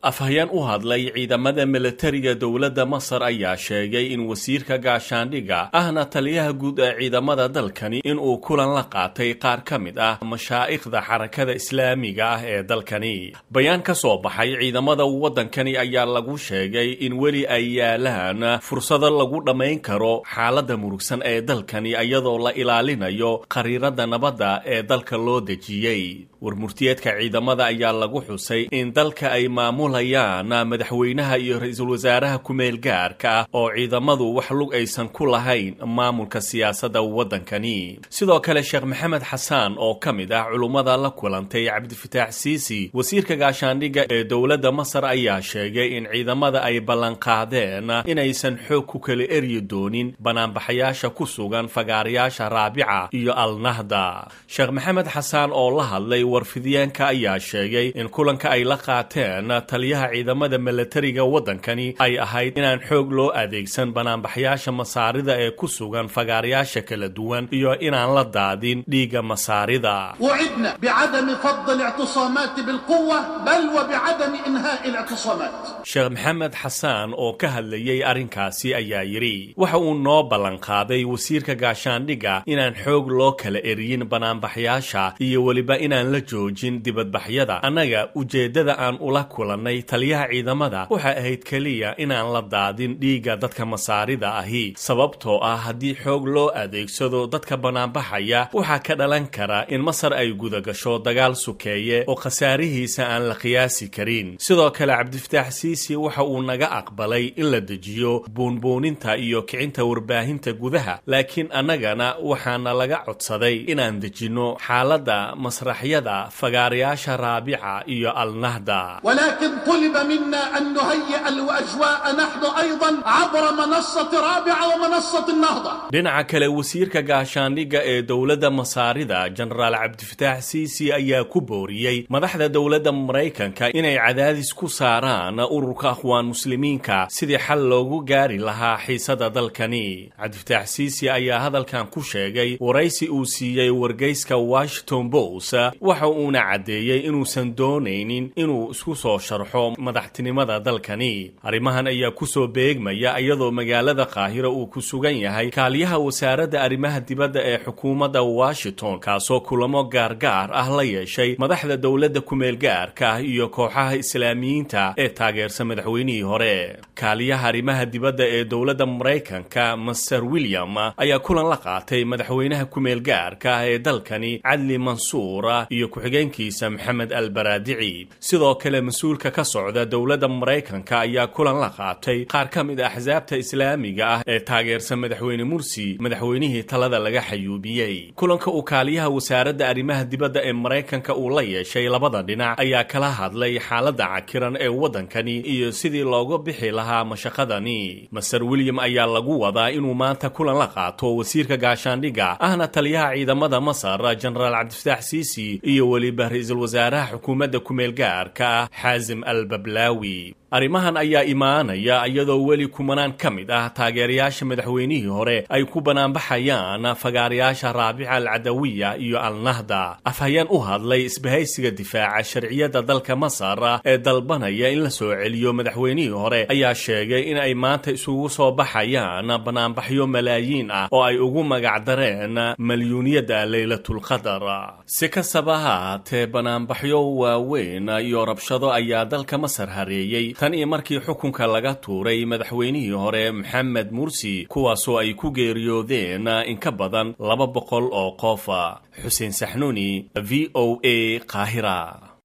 afhayeen u hadlay ciidamada milatariga dowladda masar ayaa sheegay in wasiirka gaashaandhigga ahna taliyaha guud ee ciidamada dalkani inuu kulan la qaatay qaar ka mid ah mashaa'ikhda xarakada islaamiga ah ee dalkani bayaan ka soo baxay ciidamada waddankani ayaa lagu sheegay in weli ay yaalaan fursado lagu dhammayn karo xaaladda murugsan ee dalkani iyadoo la ilaalinayo qariirada nabadda ee dalka loo dejiyey warmurtiyeedka ciidamada ayaa lagu xusay in dalka ay maamulayaan madaxweynaha iyo ra-iisul wasaaraha ku-meel gaarka ah oo ciidamadu wax lug aysan ku lahayn maamulka siyaasadda waddankani sidoo kale sheekh maxamed xasaan oo ka mid ah culummada la kulantay cabdifataax siisi wasiirka gaashaandhigga ee dowladda masar ayaa sheegay in ciidamada ay ballanqaadeen inaysan xoog ku kala eryi doonin banaanbaxayaasha ku sugan fagaarayaasha raabica iyo alnahda sheekh maxamed xasaan oo la hadlay warfidyaanka ayaa sheegay in kulanka ay la qaateen taliyaha ciidamada milatariga waddankani ay ahayd inaan xoog loo adeegsan banaanbaxyaasha masaarida ee ku sugan fagaarayaasha kala duwan iyo inaan la daadin dhiigga masaarida وعدنا بعدم فض الاعتصامات بالقوة بل وبعدم إنهاء الاعتصامات sheekh maxamed xasaan oo ka hadlayey arrinkaasi ayaa yidhi waxa uu noo ballanqaaday wasiirka gaashaandhigga inaan xoog loo kala eryin banaanbaxyaasha iyo weliba inaan la joojin dibadbaxyada annaga ujeeddada aan ula kulannay taliyaha ciidamada waxay ahayd keliya inaan la daadin dhiigga dadka masaarida ahi sababtoo ah haddii xoog loo adeegsado dadka banaanbaxaya waxaa ka dhalan kara in masar ay gudagasho dagaal sukeeye oo khasaarihiisa aan la qiyaasi karin sidoo kale cabdifataax siisi waxa uu naga aqbalay in la dejiyo buunbuuninta iyo kicinta warbaahinta gudaha laakiin annagana waxaana laga codsaday inaan dejinno xaaladda masraxyada fagaarayaasha raabica iyo alnahda ولكن طلب منا أن نهيئ الأجواء نحن أيضا عبر منصة رابعة ومنصة النهضة dhinaca kale wasiirka gaashaandhigga ee dowladda masaarida jenaraal cabdifataax siisi ayaa ku booriyey madaxda dowladda maraykanka inay cadaadis ku saaraan ururka akhwaan muslimiinka sidii xal loogu gaari lahaa xiisada dalkani cabdifataax siisi ayaa hadalkan ku sheegay waraysi uu siiyey wargeyska washington post waxa uuna caddeeyey inuusan doonaynin inuu isku soo sharxo madaxtinimada dalkani arrimahan ayaa kusoo beegmaya iyadoo magaalada qaahira uu ku sugan yahay kaaliyaha wasaaradda arrimaha dibadda ee xukuumadda washington kaasoo kulamo gaargaar ah la yeeshay madaxda dowladda ku-meel gaarka ah iyo kooxaha islaamiyiinta ee taageersan madaxweynihii hore kaaliyaha arrimaha dibadda ee dowladda maraykanka master william ayaa kulan la qaatay madaxweynaha ku-meel gaarka ah ee dalkani cadli mansuur iyo ku-xigeenkiisa maxamed albaraadici sidoo kale mas-uulka ka socda dowladda maraykanka ayaa kulan la qaatay qaar ka mid a axsaabta islaamiga ah ee taageersan madaxweyne mursi madaxweynihii talada laga xayuubiyey kulanka uu kaaliyaha wasaaradda arrimaha dibadda ee maraykanka uu la yeeshay labada dhinac ayaa kala hadlay xaaladda cakiran ee waddankani iyo sidii looga bixi lahaa mashaqadani master william ayaa lagu wadaa inuu maanta kulan la qaato wasiirka gaashaandhigga ahna taliyaha ciidamada masar jenaraal cabdifataax siisi iyo weliba ra-iisul wasaaraha xukuumadda ku-meel gaarka ah xaasim al bablaawi arrimahan ayaa imaanaya iyadoo weli kumanaan ka mid ah taageerayaasha madaxweynihii hore ay ku banaanbaxayaan fagaarayaasha raabica alcadawiya iyo alnahda afhayeen u hadlay isbahaysiga difaaca sharciyadda dalka masar ee dalbanaya in la soo celiyo madaxweynihii hore ayaa sheegay in ay maanta isugu soo baxayaan banaanbaxyo malaayiin ah oo ay ugu magacdareen malyuuniyadda leylatulqadar si kastaba ha haatee banaanbaxyo waaweyn iyo rabshado ayaa dalka masar hareeyey tan iyo markii xukunka laga tuuray madaxweynihii hore maxamed mursi kuwaasoo ay ku geeriyoodeen in ka badan laba boqol oo qof xuseen saxnuuni v o a qaahira